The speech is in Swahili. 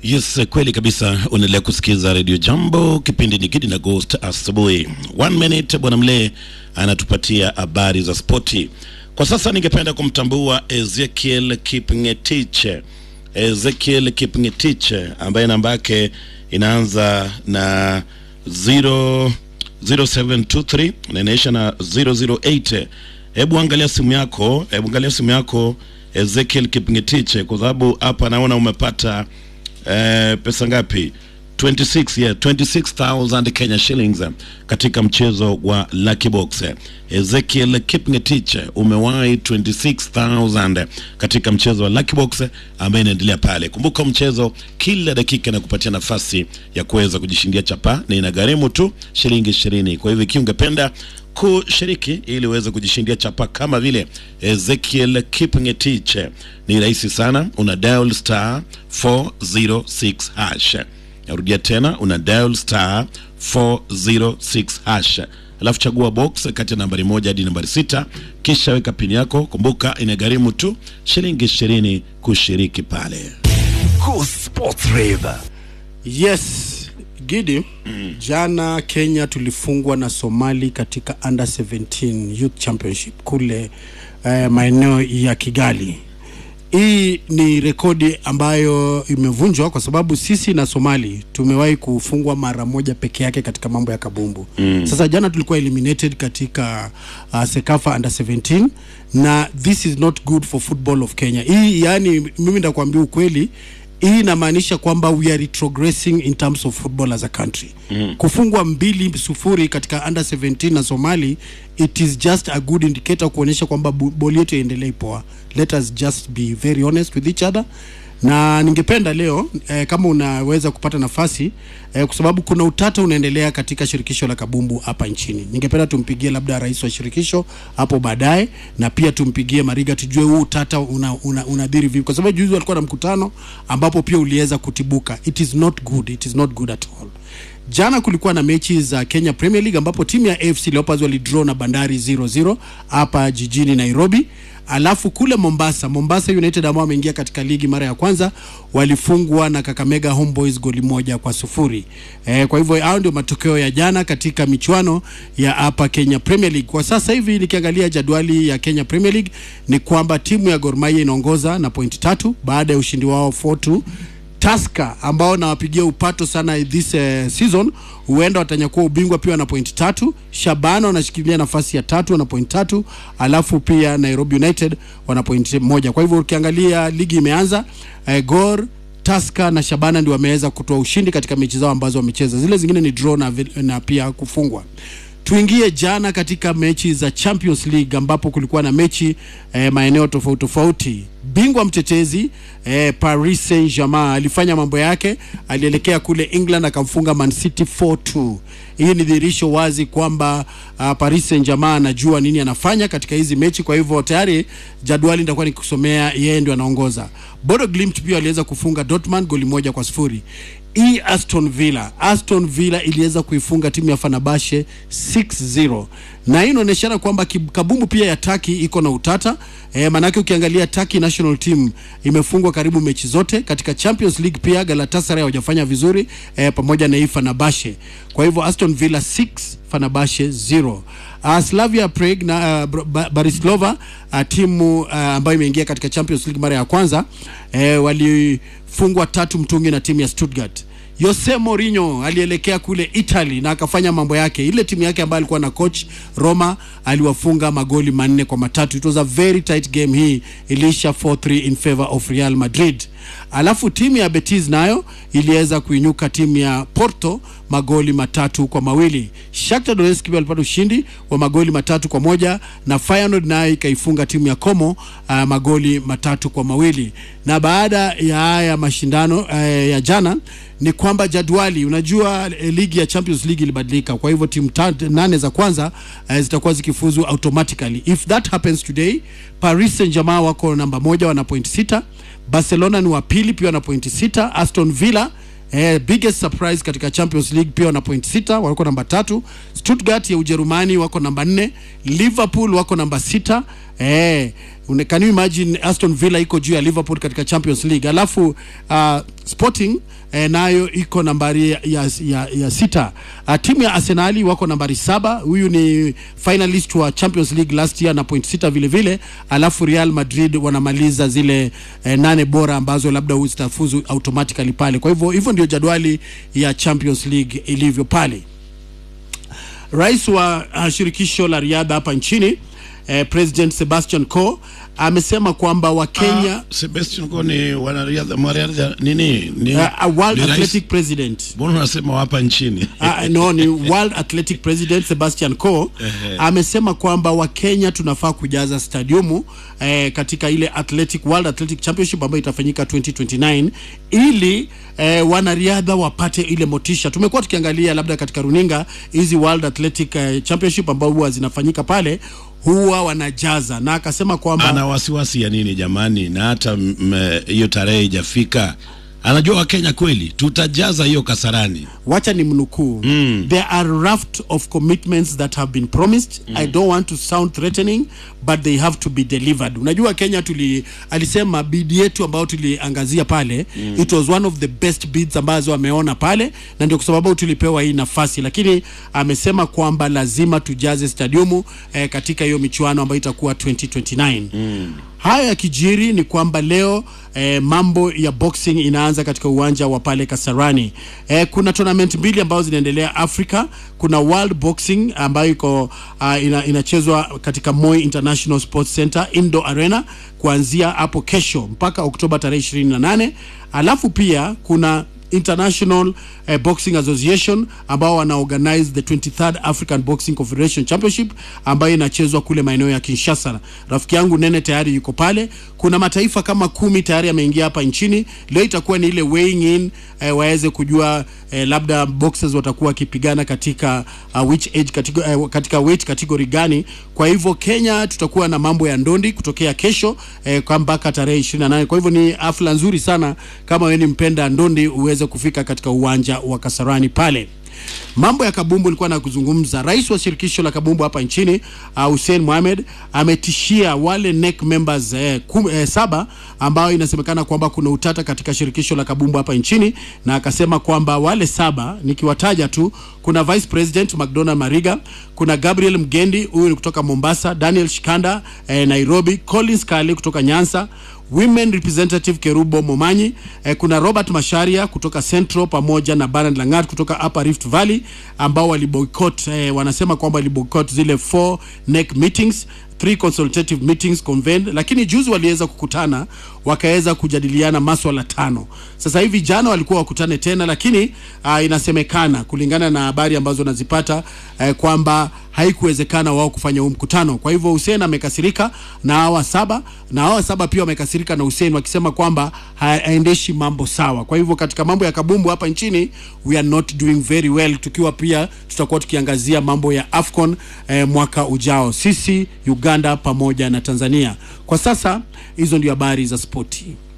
Yes, kweli kabisa. Unaendelea kusikiza Radio Jambo, kipindi ni Gidi na Ghost asubuhi. One minute, bwana Mlee anatupatia habari za spoti. Kwa sasa ningependa kumtambua Ezekiel Kipngetich. Ezekiel Kipngetich ambaye namba yake inaanza na 0 0723 na inaisha na 008. Hebu angalia simu yako, hebu angalia simu yako Ezekiel Kipngetich, kwa sababu hapa naona umepata eh, pesa ngapi? 26 yeah, 26000 Kenya shillings eh, katika mchezo wa Lucky Box. eh. Ezekiel Kipngetich umewahi 26000 katika mchezo wa Lucky Box eh, ambaye inaendelea pale. Kumbuka mchezo kila dakika na kupatia nafasi ya kuweza kujishindia chapa na inagharimu tu shilingi 20. Kwa hivyo ikiwa ungependa kushiriki ili uweze kujishindia chapa kama vile Ezekiel Kipngetich, ni rahisi sana, una dial star 406 hash. Narudia tena, una dial star 406 hash, alafu chagua box kati ya nambari moja hadi nambari sita, kisha weka pini yako. Kumbuka inagharimu tu shilingi ishirini kushiriki pale. Go Sports Rave. Yes, Gidi, jana Kenya tulifungwa na Somali katika under 17 youth championship kule eh, maeneo ya Kigali. Hii ni rekodi ambayo imevunjwa kwa sababu sisi na Somali tumewahi kufungwa mara moja peke yake katika mambo ya kabumbu. Mm. Sasa jana tulikuwa eliminated katika uh, Sekafa under 17 na this is not good for football of Kenya. Hii yani, mimi ndakwambia ukweli hii inamaanisha kwamba we are retrogressing in terms of football as a country mm. kufungwa mbili sufuri katika under 17 na somali it is just a good indicator kuonyesha kwamba bu- boli yetu iendelee poa let us just be very honest with each other na ningependa leo eh, kama unaweza kupata nafasi eh, kwa sababu kuna utata unaendelea katika shirikisho la kabumbu hapa nchini. Ningependa tumpigie labda rais wa shirikisho hapo baadaye, na pia tumpigie Mariga tujue huu utata una, una, unadhiri vipi, kwa sababu juzi walikuwa na mkutano ambapo pia uliweza kutibuka. It is not good, it is not good at all. Jana kulikuwa na mechi za Kenya Premier League ambapo timu ya AFC Leopards walidraw na Bandari 0-0 hapa jijini Nairobi. Alafu kule Mombasa, Mombasa United ambao wameingia katika ligi mara ya kwanza walifungwa na Kakamega Homeboys goli moja kwa sufuri. E, kwa hivyo hao ndio matokeo ya jana katika michuano ya hapa Kenya Premier League. Kwa sasa hivi nikiangalia jadwali ya Kenya Premier League ni kwamba timu ya Gor Mahia inaongoza na pointi tatu baada ya ushindi wao 4-2 Tusker ambao nawapigia upato sana this uh, season huenda watanyakua ubingwa pia wana point tatu. Shabana wanashikilia nafasi ya tatu wana point tatu, alafu pia Nairobi United wana point moja. Kwa hivyo ukiangalia ligi imeanza, uh, Gor Tusker na Shabana ndio wameweza kutoa ushindi katika mechi zao ambazo wamecheza, zile zingine ni draw na, vi- na pia kufungwa. Tuingie jana katika mechi za Champions League ambapo kulikuwa na mechi eh, maeneo tofauti tofauti. Bingwa mtetezi eh, Paris Saint-Germain alifanya mambo yake, alielekea kule England akamfunga Man City 4-2. Hii ni dhihirisho wazi kwamba uh, Paris Saint-Germain anajua nini anafanya katika hizi mechi, kwa hivyo tayari jadwali nitakuwa nikusomea, yeye ndio anaongoza. Bodo Glimt pia aliweza kufunga Dortmund goli moja kwa sifuri hii Aston Villa, Aston Villa iliweza kuifunga timu ya Fenerbahce 6-0 na hii inaonyeshana kwamba kib- kabumbu pia ya Turkey iko na utata e, manake ukiangalia Turkey national team imefungwa karibu mechi zote katika Champions League. Pia Galatasaray hawajafanya vizuri e, pamoja na hii Fenerbahce. Kwa hivyo Aston Villa 6 Fenerbahce 0. Uh, Slavia Prague na uh, Br- Ba- Bratislava uh, timu uh, ambayo imeingia katika Champions League mara ya kwanza eh, walifungwa tatu mtungi na timu ya Stuttgart. Jose Mourinho alielekea kule Italy na akafanya mambo yake. Ile timu yake ambayo alikuwa na coach Roma aliwafunga magoli manne kwa matatu. It was a very tight game, hii iliisha 4-3 in favor of Real Madrid. Alafu timu ya Betis nayo iliweza kuinyuka timu ya Porto magoli matatu kwa mawili. Shakhtar Donetsk pia walipata ushindi wa magoli matatu kwa moja na Feyenoord nayo ikaifunga timu ya Como uh, magoli matatu kwa mawili. Na baada ya haya mashindano uh, ya jana ni kwamba jadwali, unajua eh, ligi ya Champions League ilibadilika, kwa hivyo timu ta- nane za kwanza uh, zitakuwa zikifuzu automatically. If that happens today, Paris Saint-Germain wako namba moja wana point sita Barcelona ni wa pili pia wana pointi sita. Aston Villa eh, biggest surprise katika Champions League pia wana point sita, wako namba tatu. Stuttgart ya Ujerumani wako namba nne. Liverpool wako namba sita. Eh, Une- can you imagine Aston Villa iko juu ya Liverpool katika Champions League alafu uh, Sporting eh, nayo iko nambari ya, ya, ya, ya sita. Uh, timu ya Arsenali wako nambari saba. Huyu ni finalist wa Champions League last year na point sita vile vile, alafu Real Madrid wanamaliza zile eh, nane bora ambazo labda zitafuzu automatically pale. Kwa hivyo hivyo ndio jadwali ya Champions League ilivyo pale. Rais wa uh, shirikisho la riadha hapa nchini eh, President Sebastian Coe amesema kwamba Wakenya Ah, Sebastian Coe ni wanariadha mwanariadha nini ni, uh, a World ni rais- Athletic President mbona unasema hapa nchini uh, no ni World Athletic President Sebastian Coe Ehe. amesema kwamba Wakenya tunafaa kujaza stadiumu eh, katika ile Athletic World Athletic Championship ambayo itafanyika 2029 ili eh, wanariadha wapate ile motisha. Tumekuwa tukiangalia labda katika runinga hizi World Athletic eh, Championship ambao huwa zinafanyika pale huwa wanajaza, na akasema kwamba ana wasiwasi ya nini jamani na hata mm, hiyo tarehe ijafika anajua wakenya kweli tutajaza hiyo kasarani wacha ni mnukuu mm. there are raft of commitments that have been promised mm. i don't want to sound threatening but they have to be delivered unajua kenya tuli alisema bidi yetu ambayo tuliangazia pale mm. it was one of the best bids ambazo ameona pale na ndio kwa sababu tulipewa hii nafasi lakini amesema kwamba lazima tujaze stadiumu eh, katika hiyo michuano ambayo itakuwa 2029 mm. Haya yakijiri ni kwamba leo eh, mambo ya boxing inaanza katika uwanja wa pale Kasarani. Eh, kuna tournament mbili ambazo zinaendelea Afrika. Kuna World Boxing ambayo iko uh, ina, inachezwa katika Moi International Sports Center Indo Arena kuanzia hapo kesho mpaka Oktoba tarehe 28. Alafu pia kuna International eh, Boxing Association ambao wana organize the 23rd African Boxing Confederation Championship ambayo inachezwa kule maeneo ya Kinshasa. Rafiki yangu Nene tayari yuko pale. Kuna mataifa kama kumi tayari yameingia hapa nchini. Leo itakuwa ni ile weighing in eh, waweze kujua eh, labda boxers watakuwa wakipigana katika uh, which age category, eh, katika weight category gani. Kwa hivyo Kenya tutakuwa na mambo ya ndondi kutokea kesho eh, kwa mpaka tarehe 28. Kwa hivyo ni hafla nzuri sana kama wewe ni mpenda ndondi uweze kufika katika uwanja wa Kasarani pale. Mambo ya kabumbu ilikuwa na kuzungumza. Rais wa shirikisho la kabumbu hapa nchini uh, Hussein Mohamed ametishia wale NEC members eh, kum, eh, saba ambao inasemekana kwamba kuna utata katika shirikisho la kabumbu hapa nchini, na akasema kwamba wale saba nikiwataja tu, kuna Vice President McDonald Mariga, kuna Gabriel Mgendi, huyu ni kutoka Mombasa, Daniel Shikanda eh, Nairobi, Collins Kale kutoka Nyanza Women Representative Kerubo Momanyi eh, kuna Robert Masharia kutoka Central pamoja na Baran Langat kutoka Upper Rift Valley ambao waliboycott eh, wanasema kwamba waliboycott zile four NEC meetings three consultative meetings convened, lakini juzi waliweza kukutana wakaweza kujadiliana maswala tano. Sasa hivi jana walikuwa wakutane tena, lakini uh, inasemekana kulingana na habari ambazo nazipata uh, kwamba haikuwezekana wao kufanya huu mkutano. Kwa hivyo Hussein amekasirika na hawa saba na hawa saba pia wamekasirika na Hussein wakisema kwamba haendeshi mambo sawa. Kwa hivyo katika mambo ya kabumbu hapa nchini we are not doing very well, tukiwa pia tutakuwa tukiangazia mambo ya Afcon eh, mwaka ujao, sisi Uganda pamoja na Tanzania. Kwa sasa hizo ndio habari za spoti.